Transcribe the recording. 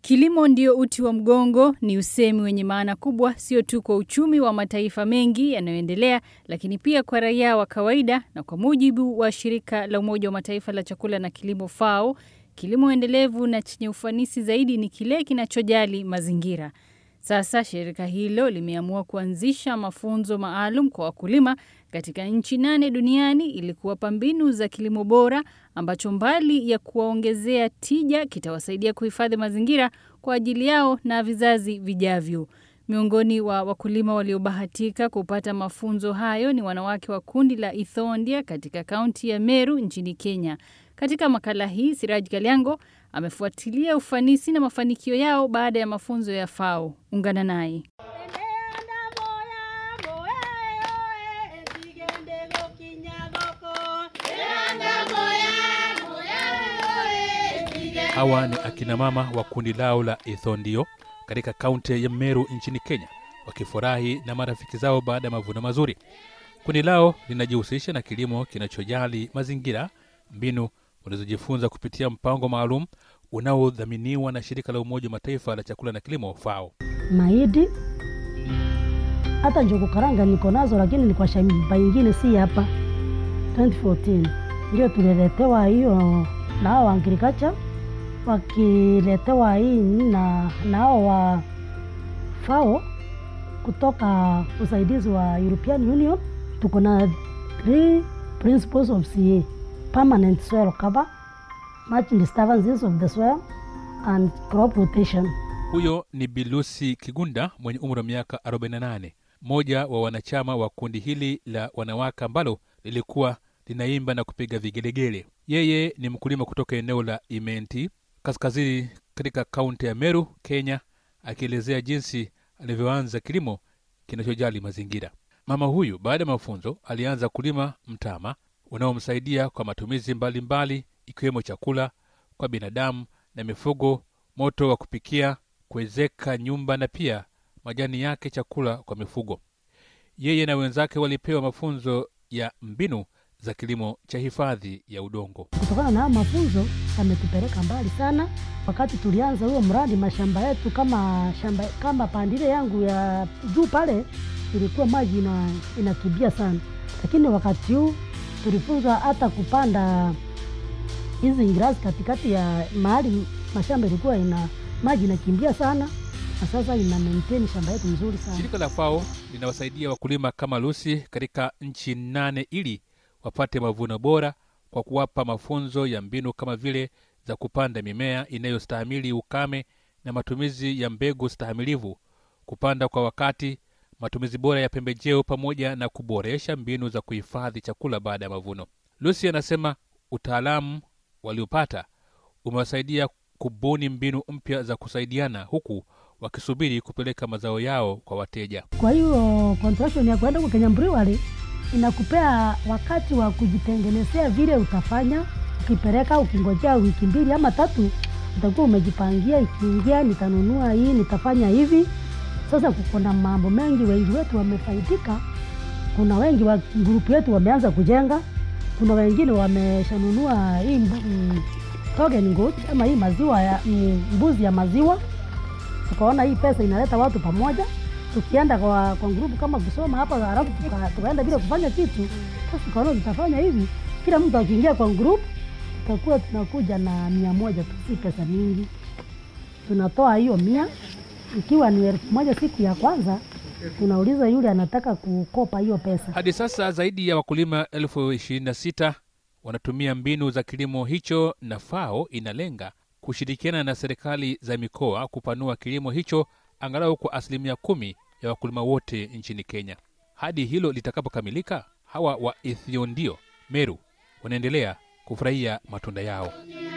Kilimo ndio uti wa mgongo ni usemi wenye maana kubwa, sio tu kwa uchumi wa mataifa mengi yanayoendelea, lakini pia kwa raia wa kawaida. Na kwa mujibu wa shirika la Umoja wa Mataifa la chakula na kilimo FAO, kilimo endelevu na chenye ufanisi zaidi ni kile kinachojali mazingira. Sasa shirika hilo limeamua kuanzisha mafunzo maalum kwa wakulima katika nchi nane duniani ili kuwapa mbinu za kilimo bora ambacho mbali ya kuwaongezea tija kitawasaidia kuhifadhi mazingira kwa ajili yao na vizazi vijavyo. Miongoni wa wakulima waliobahatika kupata mafunzo hayo ni wanawake wa kundi la Ithondia katika kaunti ya Meru nchini Kenya. Katika makala hii, Siraj Galiango amefuatilia ufanisi na mafanikio yao baada ya mafunzo ya FAO. Ungana naye. Hawa ni akina mama wa kundi lao la Ithondio katika kaunti ya Meru nchini Kenya, wakifurahi na marafiki zao baada ya mavuno mazuri. Kundi lao linajihusisha na kilimo kinachojali mazingira, mbinu walizojifunza kupitia mpango maalum unaodhaminiwa na shirika la Umoja wa Mataifa la chakula na kilimo FAO. mahidi hata njugu karanga niko nazo, lakini ni kwa shamba ingine, si hapa. 2014 ndio tuliletewa hiyo na hao wa agriculture, wakiletewa hii na na hao wa FAO kutoka usaidizi wa European Union. Tuko na three principles of CA: permanent soil cover, mulch disturbances of the soil and crop rotation. Huyo ni Bilusi Kigunda mwenye umri wa miaka 48, mmoja wa wanachama wa kundi hili la wanawake ambalo lilikuwa linaimba na kupiga vigelegele. Yeye ni mkulima kutoka eneo la Imenti kaskazini katika kaunti ya Meru, Kenya, akielezea jinsi alivyoanza kilimo kinachojali mazingira. Mama huyu baada ya mafunzo alianza kulima mtama unaomsaidia kwa matumizi mbalimbali ikiwemo chakula kwa binadamu na mifugo, moto wa kupikia, kuwezeka nyumba na pia majani yake chakula kwa mifugo. Yeye na wenzake walipewa mafunzo ya mbinu za kilimo cha hifadhi ya udongo. Kutokana na haya mafunzo yametupeleka mbali sana. Wakati tulianza huo mradi, mashamba yetu kama shamba kama pandile yangu ya juu pale ilikuwa maji ina, inakimbia sana, lakini wakati huu tulifunzwa hata kupanda hizi ngirasi katikati ya mahali mashamba ilikuwa ina maji inakimbia sana, na sasa ina maintain shamba yetu nzuri sana. Shirika la FAO linawasaidia wakulima kama Lucy katika nchi nane ili wapate mavuno bora kwa kuwapa mafunzo ya mbinu kama vile za kupanda mimea inayostahimili ukame na matumizi ya mbegu stahamilivu, kupanda kwa wakati, matumizi bora ya pembejeo, pamoja na kuboresha mbinu za kuhifadhi chakula baada ya mavuno. Lucy anasema utaalamu waliopata umewasaidia kubuni mbinu mpya za kusaidiana huku wakisubiri kupeleka mazao yao kwa wateja. Kwa hiyo contraction ya kwenda kwa Kenya Brewery inakupea wakati wa kujitengenezea vile utafanya. Ukipeleka ukingojea wiki mbili ama tatu, utakuwa umejipangia, ikiingia nitanunua hii, nitafanya hivi. Sasa kuko na mambo mengi, wengi wetu wamefaidika. Kuna wengi wa grupu yetu wameanza kujenga, kuna wengine wameshanunua hii mbu- mm, token goat ama hii maziwa ya mm, mbuzi ya maziwa. Tukaona hii pesa inaleta watu pamoja tukienda kwa, kwa grupu kama kusoma hapa halafu tuka, tukaenda bila kufanya kitu. Sasa tukaona tutafanya hivi, kila mtu akiingia kwa grupu tutakuwa tunakuja na mia moja tu, si pesa mingi. Tunatoa hiyo mia, ikiwa ni elfu moja siku ya kwanza, tunauliza yule anataka kukopa hiyo pesa. Hadi sasa zaidi ya wakulima elfu ishirini na sita wanatumia mbinu za kilimo hicho, na FAO inalenga kushirikiana na serikali za mikoa kupanua kilimo hicho angalau kwa asilimia kumi ya wakulima wote nchini Kenya. Hadi hilo litakapokamilika, hawa wa Ithiondio Meru wanaendelea kufurahia matunda yao.